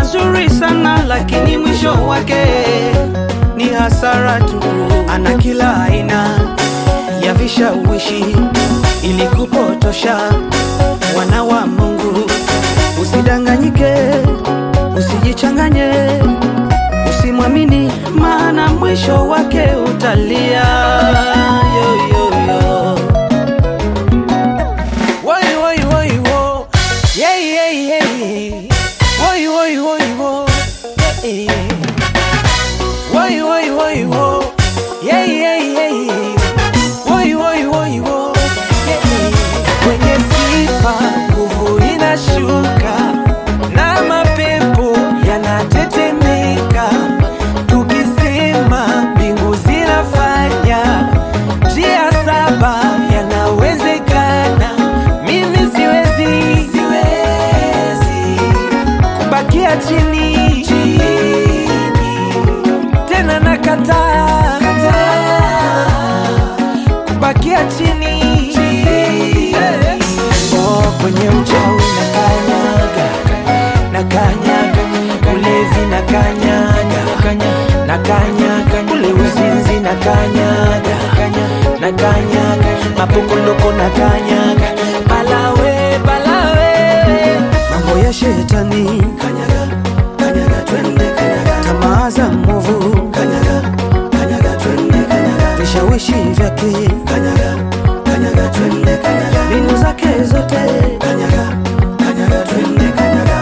mazuri sana, lakini mwisho wake ni hasara tu. Ana kila aina ya vishawishi ili kupotosha wana wa Mungu. Usidanganyike, usijichanganye, usimwamini, maana mwisho wake utalia. Yo, yo, yo. Woi, woi, woi, wo. Yeah, yeah, yeah, yeah. Woi, woi, woi, wo. Yeah, yeah. Woi, woi, woi, wo. Yeah, yeah, yeah, yeah. Woi, woi, woi, wo. Yeah, yeah. Kwenye sifa nguvu inashuka na mapepo yanatetemeka, tukisema mbingu zinafanya njia saba yanawezekana. Mimi siwezi, siwezi kubakia chini, chini. tena nakataa kataa kubakia chini, chini. Oh, kwenye uchawi na kanyaga na kanyaga ulevi na kanyaga na kanyaga ule uzinzi na kanyaga na kanyaga mapongoloko na kanyaga balawe balawe mambo ya shetani kanyaga kanyaga twende kanyaga tamaa za mwovu kanyaga kanyaga twende kanyaga vishawishi vyake kanyaga kanyaga twende kanyaga mbinu zake zote kanyaga kanyaga twende kanyaga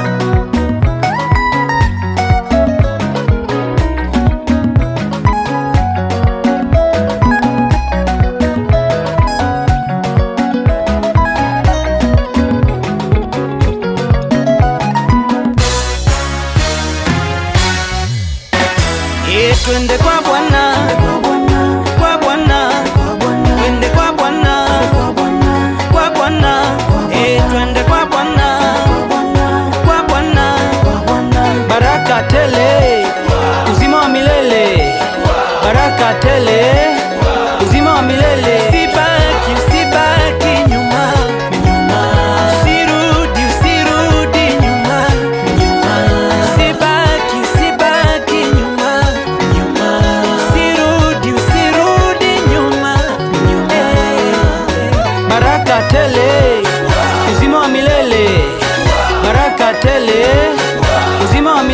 Eh, twende kwa Bwana, kwa Bwana, twende kwa Bwana, kwa Bwana, eh, twende kwa Bwana, kwa Bwana, baraka tele, uzima wa milele, baraka tele, uzima wa milele. Usibaki, usibaki nyuma, nyuma, usirudi, usirudi nyuma, nyuma, usibaki, usibaki nyuma, nyuma, usirudi, usirudi nyuma, nyuma. Baraka tele, uzima wa milele, baraka tele, uzima wa milele.